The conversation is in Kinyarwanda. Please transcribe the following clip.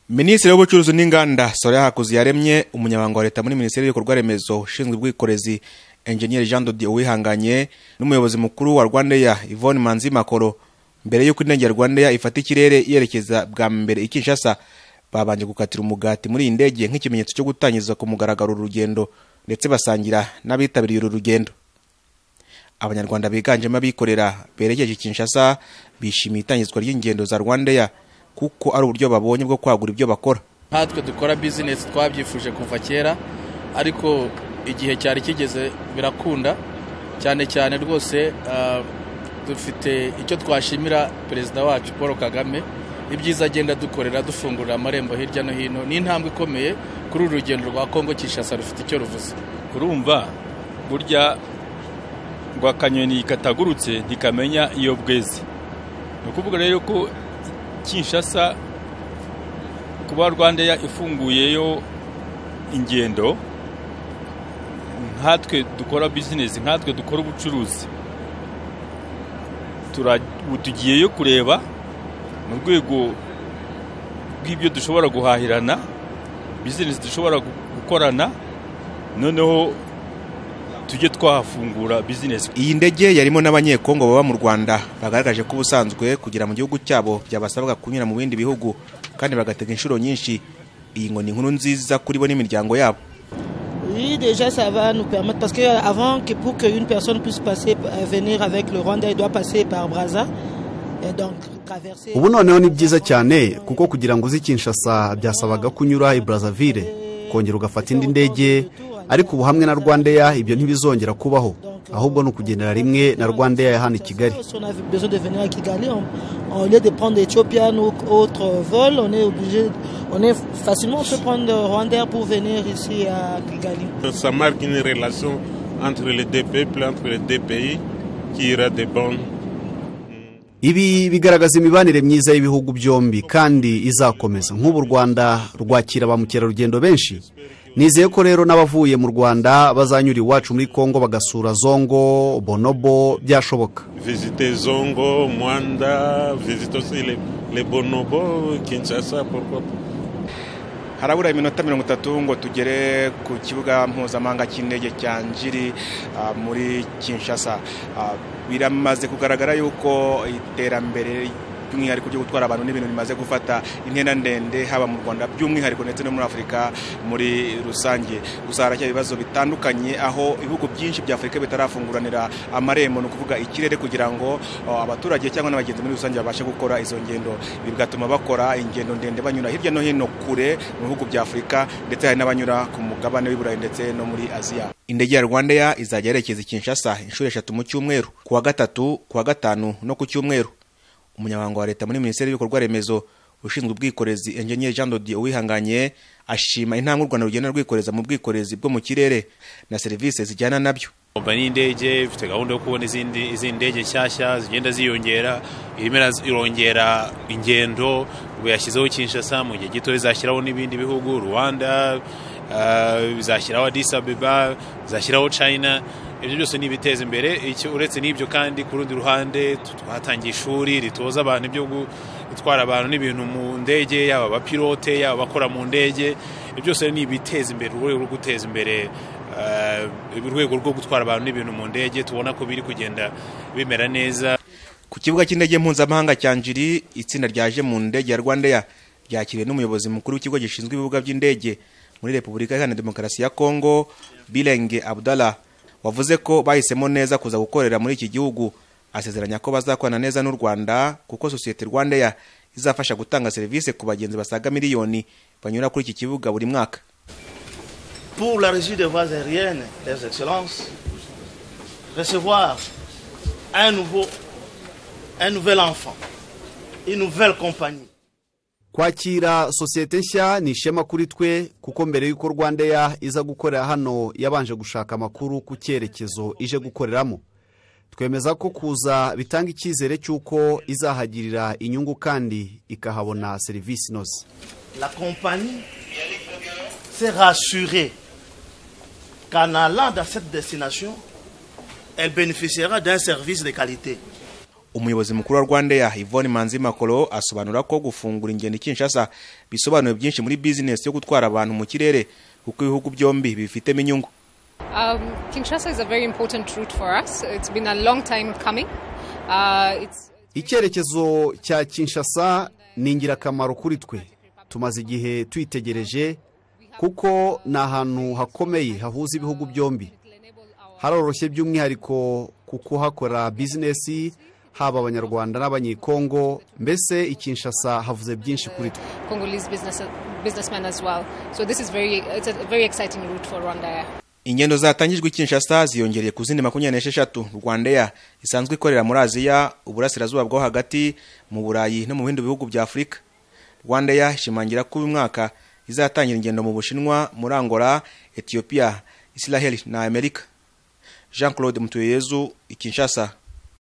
minisitiri w'ubucuruzi n'inganda soraya hakuzi yaremye umunyamabanga wa leta muri minisiteri y'ibikorwa remezo ushinzwe ubwikorezi enjeniyeri jean dodiyo uwihanganye n'umuyobozi mukuru wa rwandeya yvonne manzi makoro mbere y'uko indege rwandeya ifata ikirere yerekeza bwa mbere i kinshasa babanje gukatira umugati muri iyi ndege nk'ikimenyetso cyo gutangiza ku mugaragaro uru rugendo ndetse basangira n'abitabiriye uru rugendo abanyarwanda biganjemo abikorera berekeje i kinshasa bishimiye itangizwa ry'ingendo za rwandeya kuko ari uburyo babonye bwo kwagura ibyo bakora nkatwe dukora bizinesi twabyifuje kuva kera ariko igihe cyari kigeze birakunda cyane cyane rwose dufite icyo twashimira perezida wacu paul kagame ibyiza agenda dukorera dufungurira amarembo hirya no hino ni intambwe ikomeye kuri uru rugendo rwa kongo kinshasa rufite icyo ruvuze urumva burya ngo akanyoni katagurutse ntikamenya iyo bweze ni ukuvuga rero ko kinshasa kuba rwandeya ifunguyeyo ingendo nkatwe dukora bizinesi nkatwe dukora ubucuruzi tugiyeyo kureba mu rwego rw'ibyo dushobora guhahirana bizinesi dushobora gukorana noneho tujye twahafungura bizinesi iyi ndege yarimo n'abanyekongo baba mu rwanda bagaragaje ko ubusanzwe kugera mu gihugu cyabo byabasabwa kunyura mu bindi bihugu kandi bagatega inshuro nyinshi iyi ngo ni inkuru nziza kuri bo n'imiryango yabo Oui, déjà ça va nous permettre parce que avant que pour qu'une personne puisse passer venir avec le Rwanda, elle doit passer par Brazza. Et donc traverser ubu noneho ni byiza cyane kuko kugira ngo uzi Kinshasa byasabaga kunyura i Brazzaville kongera ugafata indi ndege ariko ubu hamwe na Rwandeya ibyo ntibizongera kubaho ahubwo ni ukugendera rimwe na Rwandeya ya hano i Kigali Si on avait besoin de venir à Kigali, on, au lieu de prendre Ethiopian ou autre vol, on est obligé, on est facilement on peut prendre Rwanda pour venir ici à Kigali. Ça marque une relation entre les deux peuples, entre les deux pays, qui ira de bonnes. ibi bigaragaza imibanire myiza y'ibihugu byombi kandi izakomeza nk'ubu u rwanda rwakira ba mukerarugendo benshi nizeye ko rero n'abavuye mu rwanda bazanyura iwacu muri kongo bagasura zongo bonobo byashoboka Visiter Zongo, Mwanda, visiter aussi les, les bonobos, Kinshasa, pourquoi pas. harabura iminota mirongo itatu ngo tugere ku kibuga mpuzamahanga cy'indege cya njiri ah, muri kinshasa Ah, biramaze kugaragara yuko iterambere by'umwihariko ryo gutwara abantu n'ibintu bimaze gufata intera ndende haba mu rwanda by'umwihariko ndetse no muri afurika muri rusange gusa haracyari ibibazo bitandukanye aho ibihugu byinshi bya afurika bitarafunguranira amarembo ni ukuvuga ikirere kugira ngo ah, abaturage cyangwa n'abagenzi muri rusange babashe gukora izo ngendo ibi bigatuma bakora ingendo ndende banyura hirya no hino kure mu bihugu bya afurika ndetse hari n'abanyura ku mugabane w'iburayi ndetse no muri aziya indege ya rwandeya izajya yerekeza i kinshasa inshuro eshatu mu cyumweru ku wa gatatu ku wa gatanu no ku cyumweru umunyamabanga wa leta muri minisiteri y'ibikorwa remezo ushinzwe ubwikorezi enjeniyeri jean dodiyo uwihanganye ashima intambwe u rwanda rugenda rwikoreza mu bwikorezi bwo mu kirere na serivisi zijyana nabyo kompanyi y'indege ifite gahunda yo kubona izindi izindi ndege nshyashya zigenda ziyongera irimo iraz- irongera ingendo ubu yashyizeho kinshasa mu gihe gito izashyiraho n'ibindi bihugu rwanda eh, izashyiraho adis abeba izashyiraho china ibyo byose ni ibiteza imbere icyo uretse n'ibyo kandi ku rundi ruhande tu- twatangiye ishuri ritoza abantu ibyo gu- gutwara abantu n'ibintu mu ndege yaba abapilote yaba abakora mu ndege ibyo byose ni ibiteza imbere urwego rwo guteza imbere eh, urwego rwo gutwara abantu n'ibintu mu ndege tubona ko biri kugenda bimera neza ku kibuga cy'indege mpuzamahanga cya njiri itsinda ryaje mu ndege ya rwandeya ryakiriwe n'umuyobozi mukuru w'ikigo gishinzwe ibibuga by'indege muri repubulika iharanira demokarasi ya kongo birenge abdallah wavuze ko bahisemo neza kuza gukorera muri iki gihugu asezeranya ko bazakorana neza n'u rwanda kuko sosiyete rwandeya izafasha gutanga serivisi ku bagenzi basaga miliyoni banyura kuri iki kibuga buri mwaka pour la régie des voies aériennes, les excellences, recevoir un nouveau, un nouvel enfant, une nouvelle compagnie. kwakira sosiyete nshya ni ishema kuri twe kuko mbere y'uko rwandeya iza gukorera hano yabanje gushaka amakuru ku cyerekezo ije gukoreramo twemeza ko kuza bitanga icyizere cy'uko izahagirira inyungu kandi ikahabona serivisi inoze La compagnie s'est rassurée qu'en allant dans cette destination, elle bénéficiera d'un service de qualité. umuyobozi mukuru wa rwanda ya ivone manzi makoro asobanura ko gufungura ingendo i kinshasa bisobanuye byinshi muri bizinesi yo gutwara abantu mu kirere kuko ibihugu byombi bifitemo inyungu Um, Kinshasa is a very important route for us. It's been a long time coming. Uh, it's icyerekezo cya kinshasa ni ingirakamaro kuri twe tumaze igihe tuyitegereje kuko ni ahantu hakomeye hahuza ibihugu byombi haroroshye by'umwihariko ku kuhakora bizinesi haba abanyarwanda n'abanyekongo mbese i kinshasa havuze byinshi kuri twe Congolese business, businessmen as well. So this is very it's a very exciting route for Rwanda. ingendo zatangijwe i kinshasa ziyongereye ku zindi makumyabiri n'esheshatu rwandeya isanzwe ikorera muri aziya uburasirazuba bwo hagati mu burayi no mu bindi bihugu bya afurika rwandeya ishimangira ko uyu mwaka izatangira ingendo mu bushinwa muri angola etiyopiya israheli na amerika jean claude mutuyeyezu i kinshasa